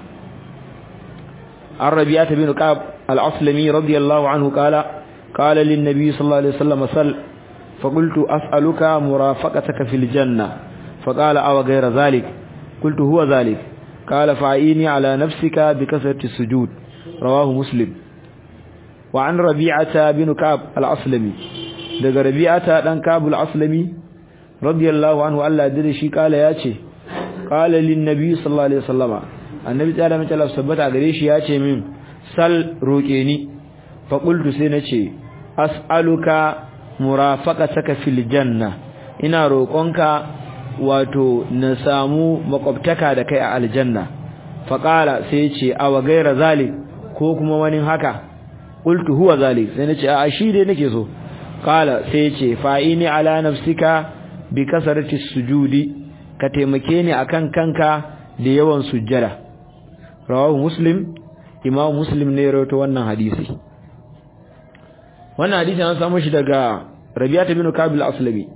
Speaker 1: الربيعة بن كعب العسلمي رضي الله عنه قال قال للنبي صلى الله عليه وسلم سل فقلت أسألك مرافقتك في الجنة فقال أو غير ذلك قلت هو ذلك قال فعيني على نفسك بكثرة السجود رواه مسلم وعن ربيعة بن كعب العسلمي daga rabi'ata dan kabul aslami radiyallahu anhu Allah da shi kala yace qala lin nabi sallallahu alaihi wasallama annabi tsara mace Allah sabbata gare shi yace min sal roke ni fa qultu sai nace as'aluka murafaqataka fil janna ina roƙonka wato na samu makwabtaka da kai a aljanna fa qala sai yace aw gaira zalik ko kuma wani haka qultu huwa zalik sai nace a shi dai nake so qala sai yace fa'ini ala nafsika bi kasarati sujudi ka taimake ni akan kanka da yawan sujjada rawahu muslim imam muslim ne rawaito wannan hadisi wannan hadisi an samu shi daga rabi'ata bin kabil aslami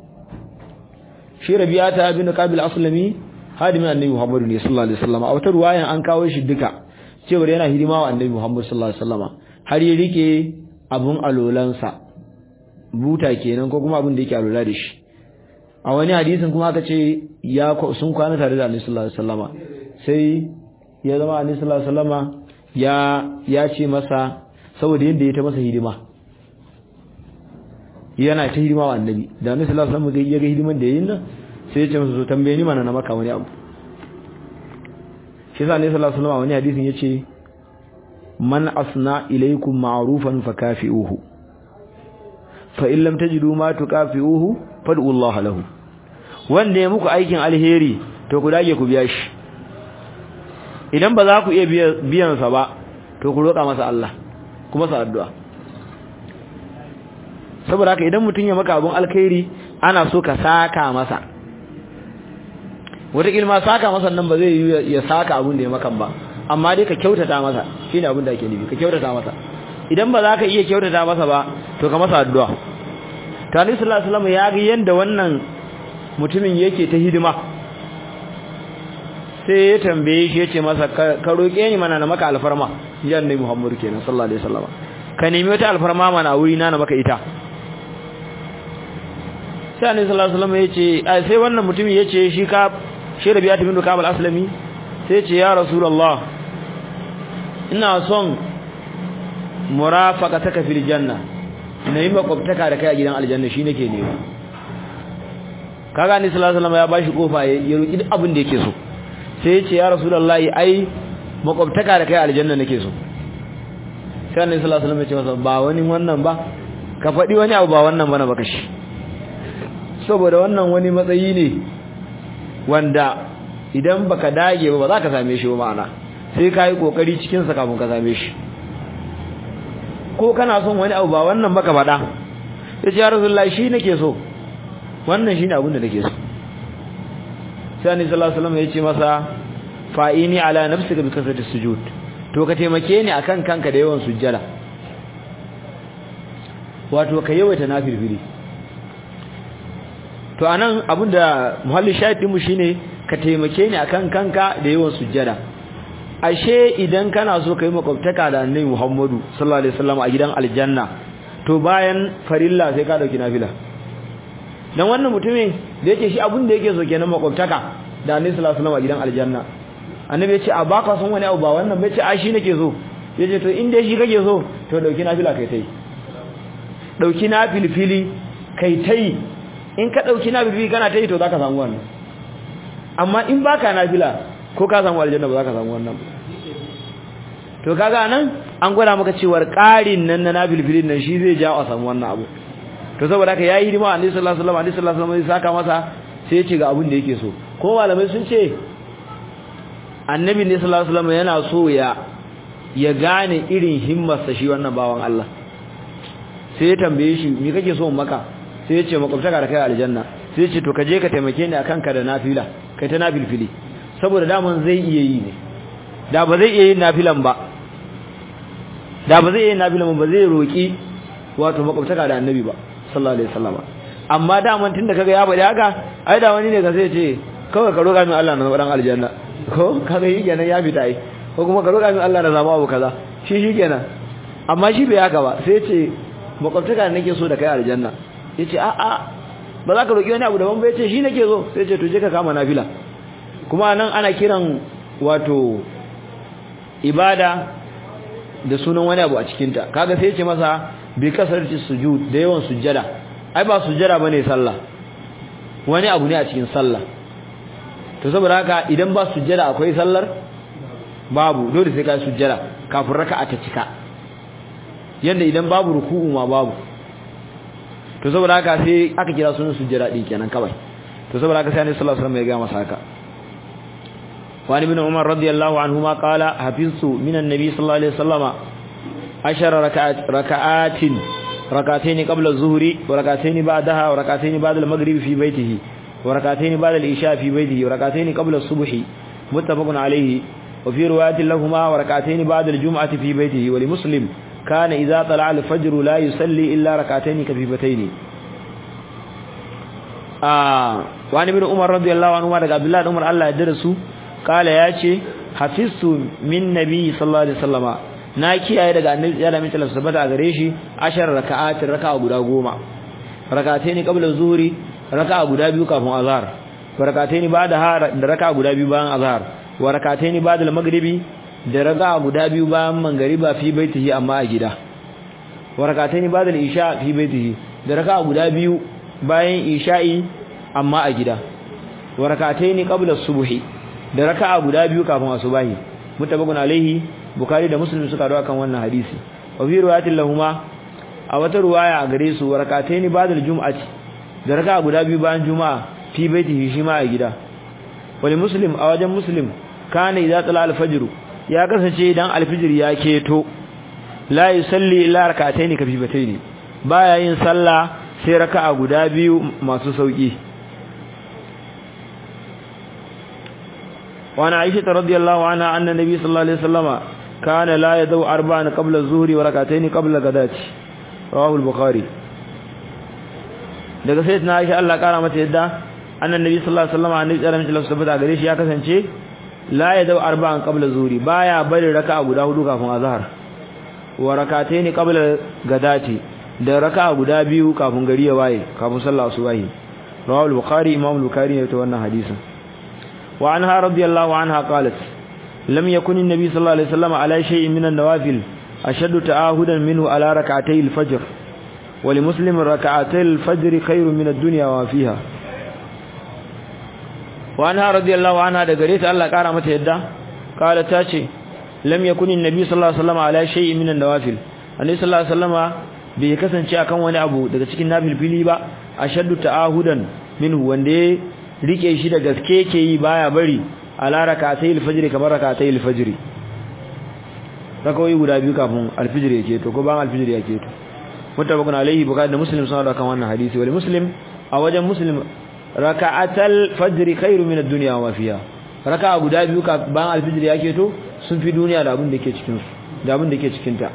Speaker 1: shi rabi'ata bin kabil aslami hadimin annabi muhammad ne sallallahu alaihi wasallam a wata ruwayan an kawo shi duka cewa yana hidima wa annabi muhammad sallallahu alaihi wasallam har ya rike abun alolansa buta kenan ko kuma abin da yake alola da shi a wani hadisin kuma aka ce ya sun kwana tare da annabi sallallahu alaihi wasallama sai ya zama annabi sallallahu alaihi wasallama ya ya ce masa saboda yadda ya ta masa hidima yana ta hidima wa annabi da annabi sallallahu alaihi wasallam ya ga hidiman da yayin nan sai ya ce masa so tambaye ni mana na maka wani abu shi yasa annabi sallallahu alaihi wasallama wani hadisin yace man asna ilaykum ma'rufan fakafi'uhu fa in lam tajidu ma tukafi'uhu fad'u Allah lahu wanda ya muku aikin alheri to ku dage ku biya shi idan ba za ku iya biyan sa ba to ku roƙa masa Allah kuma sa addu'a saboda haka idan mutum ya maka abun alkhairi ana so ka saka masa wata kilma saka masa nan ba zai yi ya saka abun da ya makan ba amma dai ka kyautata masa shine abun da ake nufi ka kyautata masa idan ba za ka iya kyautata masa ba to ka masa addu'a Tani sallallahu alaihi wasallam ya ga yanda wannan mutumin yake ta hidima sai ya tambaye shi yace masa ka roke ni mana na maka alfarma ya annabi Muhammad kenan sallallahu alaihi wasallam ka nemi wata alfarma mana wuri na na maka ita sai annabi sallallahu alaihi wasallam yace sai wannan mutumin yace shi ka shi Rabi'atu bin Ka'ab al-Aslami sai yace ya Rasulullah ina son murafaqataka fil janna na yi makwabtaka da kai a gidan aljanna shi nake nema kaga ni sallallahu alaihi wasallam ya bashi kofa ya roki duk abin da yake so sai ya ce ya rasulullahi ai makwabtaka da kai a aljanna nake so sai annabi sallallahu alaihi wasallam ya ce masa ba wani wannan ba ka faɗi wani abu ba wannan bana baka shi saboda wannan wani matsayi ne wanda idan baka dage ba ba za ka same shi ba ma'ana sai ka yi kokari cikin sa kafin ka same shi ko kana son wani abu ba wannan baka faɗa ya ce ya rasulullahi shi nake so wannan shine abin da nake so sai annabi sallallahu alaihi wasallam ya ce masa fa'ini ala nafsika bi kasrati sujud to ka taimake ni akan kanka da yawan sujjada wato ka yawaita nafilfili to anan abinda muhalli shahidin mu shine ka taimake ni akan kanka da yawan sujjada ashe idan kana so kai makwabtaka da annabi Muhammadu sallallahu alaihi wasallam a gidan aljanna to bayan farilla sai ka dauki nafila dan wannan mutumin da yake shi abin da yake so kenan makwabtaka da annabi sallallahu alaihi wasallam a gidan aljanna annabi ya ce a baka son wani abu ba wannan bai ce a shi nake so yace to in dai shi kake so to dauki nafila kai tai dauki nafilfili kai tai in ka dauki nafilfili kana tai to zaka samu wannan amma in baka nafila ko ka samu aljanna ba zaka samu wannan to kaga nan an gwada maka cewar ƙarin nan na nafilfilin nan shi zai jawo a samu wannan abu to saboda haka yayi hidima annabi sallallahu alaihi wasallam annabi sallallahu alaihi wasallam saka masa sai ya ce ga abin da yake so ko malamai sun ce annabi ne sallallahu alaihi wasallam yana so ya ya gane irin himmarsa shi wannan bawan Allah sai ya tambaye shi me kake so maka sai ya ce makwabtaka da kai aljanna sai ya ce to ka je ka taimake ni akan ka da nafila kai ta nafilfili saboda daman zai iya yi ne da ba zai iya yin nafilan ba da ba zai iya yin nafilan ba zai roki wato makwabtaka da annabi ba sallallahu alaihi wasallam amma daman tunda kaga ya bada haka ai da wani ne ka sai ce kawai ka roka min Allah na dan aljanna ko kaga yi kenan ya fita ai ko kuma ka roka min Allah na zama abu kaza shi shi kenan amma shi bai haka ba sai ce makwabtaka nake so da kai aljanna yace a a ba za ka roki wani abu daban ba yace shi nake so sai ce to je ka kama nafila kuma nan ana kiran wato ibada da sunan wani abu a cikin ta kaga sai yace masa bi kasarci sujud da yawan sujjada ai ba sujjada bane sallah wani abu ne a cikin sallah to saboda haka idan ba sujjada akwai sallar babu dole sai ka sujjada kafin raka'a ta cika yanda idan babu ruku'u ma babu to saboda haka sai aka kira sunan sujjada din kenan kawai to saboda haka sai Annabi sallallahu alaihi wasallam ya ga masa haka وعن ابن عمر رضي الله عنهما قال حفظت من النبي صلى الله عليه وسلم عشر ركعات ركعات ركعتين قبل الظهر وركعتين بعدها وركعتين بعد المغرب في بيته وركعتين بعد العشاء في بيته وركعتين قبل الصبح متفق عليه وفي رواية لهما وركعتين بعد الجمعة في بيته ولمسلم كان إذا طلع الفجر لا يصلي إلا ركعتين كفيفتين آه وعن ابن عمر رضي الله عنهما عبد الله بن عمر الله يدرسه قال ياتي حفظت من نبي صلى الله عليه وسلم na kiyaye daga annabi ya da mutala sabata a gare shi ashar raka'at raka'a guda goma rak'atayn qabla zuhri raka'a guda biyu kafin azhar wa rak'atayn ba'da har da raka'a guda biyu bayan azhar wa rak'atayn ba'da al-maghribi da raka'a guda biyu bayan mangariba fi baitihi amma a gida wa rak'atayn ba'da al-isha fi baitihi da raka'a guda biyu bayan isha'i amma a gida wa rak'atayn qabla as-subhi da raka'a guda biyu kafin asubahi mutabakun alaihi bukhari da muslim suka dawo kan wannan hadisi wa fi riwayatin lahumma a wata riwaya a gare su rak'atayn ba'da al-jum'ati da raka'a guda biyu bayan juma'a fi baitihi shi ma a gida wali muslim a wajen muslim kana idza tala al-fajr ya kasance idan al-fajr ya keto la yusalli illa rak'atayn kafifatayn baya yin sallah sai raka'a guda biyu masu sauki وعن عائشة رضي الله عنها أن النبي صلى الله عليه وسلم كان لا يدو أربعا قبل الظهر وركعتين قبل الغداة رواه البخاري daga sayyidina Aisha Allah kara mata yadda annan nabi sallallahu alaihi wasallam annabi sallallahu alaihi wasallam tabbata gare shi ya kasance la yadau arba'an qabla zuhri baya bari raka'a guda hudu kafin azhar wa rak'atayn qabla gadati da raka'a guda biyu kafin gari ya waye kafin sallar asubahi rawahu al-bukhari imam al-bukhari ne ta wannan hadisin وعنها رضي الله عنها قالت لم يكن النبي صلى الله عليه وسلم على شيء من النوافل أشد تعاهدا منه على ركعتي الفجر ولمسلم ركعتي الفجر خير من الدنيا وفيها وعنها رضي الله عنها دقريت الله قارمت يدا قالت تاتي لم يكن النبي صلى الله عليه وسلم على شيء من النوافل النبي صلى الله عليه وسلم bai kasance akan wani abu daga cikin nafilfili ba ashaddu ta'ahudan minhu wanda rike shi da gaske ke yi baya bari ala rakatai alfajr kamar rakatai alfajr rakawai guda biyu kafin alfajr yake to ko ban alfajr yake to mutabakun alaihi bukhari da muslim sun da kan wannan hadisi wal muslim a wajen muslim raka'atal fajr khairu min ad-dunya wa fiha raka'a guda biyu ka bayan alfijir yake to sun fi duniya da abin da ke cikin su da abin da ke cikin ta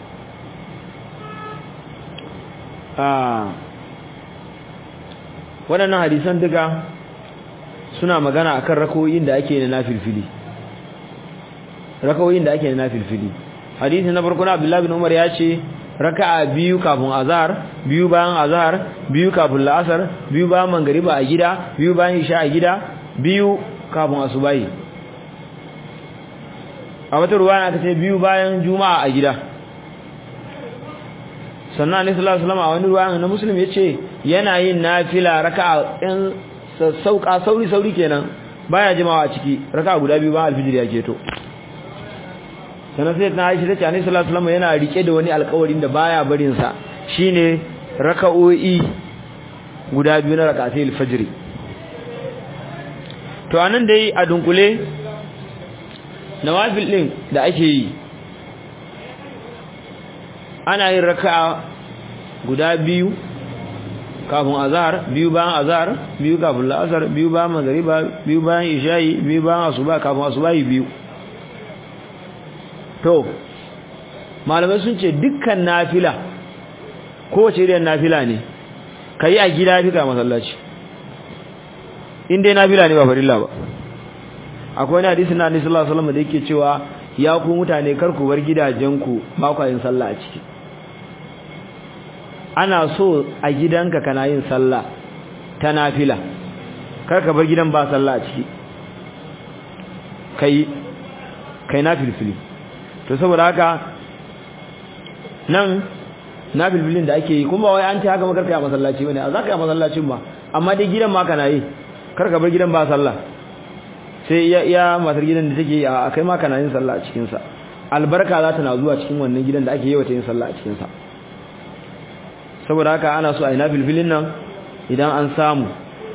Speaker 1: ah waɗannan hadisan duka suna magana akan rakoyin da ake na nafilfili rakoyin da ake na nafilfili hadisi na farko na Abdullah bin Umar ya ce raka'a biyu kafin azhar biyu bayan azhar biyu kafin la'asar biyu bayan mangariba a gida biyu bayan isha a gida biyu kafin asubahi a wata ruwaya aka ce biyu bayan juma'a a gida sannan annabi sallallahu alaihi wasallam a wani ruwaya na muslim yace yana yin nafila raka'a ɗin sauka sauri sauri kenan baya jimawa a ciki raka'a guda biyu bayan alfijir ya keto sannan sai na Aisha tace annabi sallallahu alaihi wasallam yana rike da wani alƙawarin da baya barin sa shine raka'o'i guda biyu na raka'atul fajr to anan dai a dunkule nawafil din da ake yi ana yin raka'a guda biyu kafin azhar biyu bayan azhar biyu kafin la'asar biyu bayan magriba biyu bayan isha'i biyu bayan asuba kafin asubahi biyu to malamai sun ce dukkan nafila kowace irin nafila ne kai a gida fi ka masallaci in dai nafila ne ba farilla ba akwai wani hadisi na Annabi sallallahu alaihi wasallam da yake cewa ya ku mutane kar ku bar gidajenku ba ku yin sallah a ciki ana so a gidanka kana yin sallah ta nafila kar ka bar gidan ba sallah a ciki kai kai nafilfili to saboda haka nan nafilfilin da ake yi kuma wai an ce haka makar kai a masallaci bane a zaka yi a masallacin ba amma dai gidan ma kana yi kar ka bar gidan ba sallah sai iya iya matar gidan da take a kai ma kana yin sallah a cikin sa albarka za ta na zuwa cikin wannan gidan da ake yi wata yin sallah a cikin sa saboda haka ana so a yi nafilfilin nan idan an samu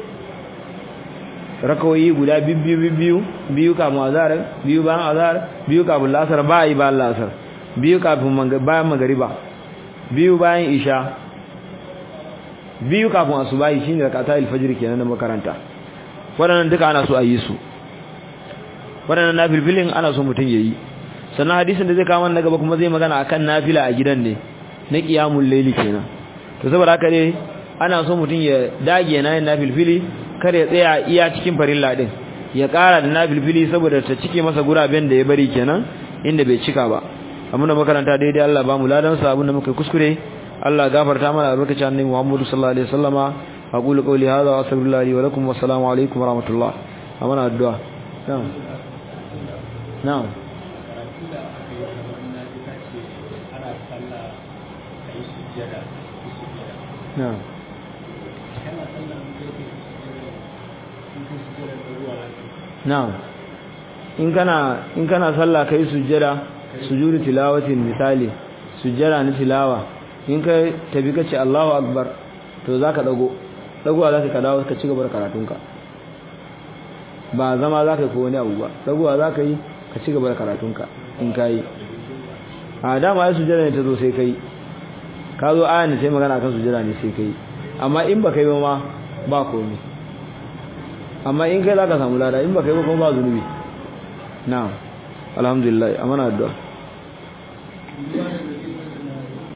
Speaker 1: rakawoyi guda bibbiyu bibbiyu biyu kafin azhar biyu bayan azhar biyu kafin lasar ba yi bayan lasar biyu kafin bayan magariba biyu bayan isha biyu kafin asubahi shine rakata alfajr kenan na makaranta waɗannan duka ana so a yi su waɗannan nafilfilin ana so mutum yayi sannan hadisin da zai kawo mana gaba kuma zai magana akan nafila a gidan ne na qiyamul layli kenan to saboda haka ne ana so mutum ya dage yana yin nafilfili kar ya tsaya iya cikin farilla din ya ƙara da nafilfili saboda ta cike masa guraben da ya bari kenan inda bai cika ba abinda makaranta daidai Allah ba mu ladan sa abinda muka kuskure Allah gafarta mana albarkacin annabi Muhammad sallallahu alaihi wasallama aqulu qawli hadha wa astaghfirullahi li wa lakum wa assalamu alaikum wa rahmatullah amana addu'a na'am na'am na'am na'am in kana in kana sallah kai sujjada sujudu tilawatin misali sujjada na tilawa in kai tabi kace Allahu akbar to zaka dago dagowa zaka ka dawo ka ci gaba da karatunka ba zama zaka yi ko wani abu ba dagowa zaka yi ka ci gaba da karatunka in kai a dama ai sujjada ne ta zo sai kai ka zo ayan da sai magana akan sujjada ne sai kai amma in ba kai ba ma ba komai amma in kai zaka samu lada in ba kai ba kuma ba zunubi na'am alhamdulillah amana addu'a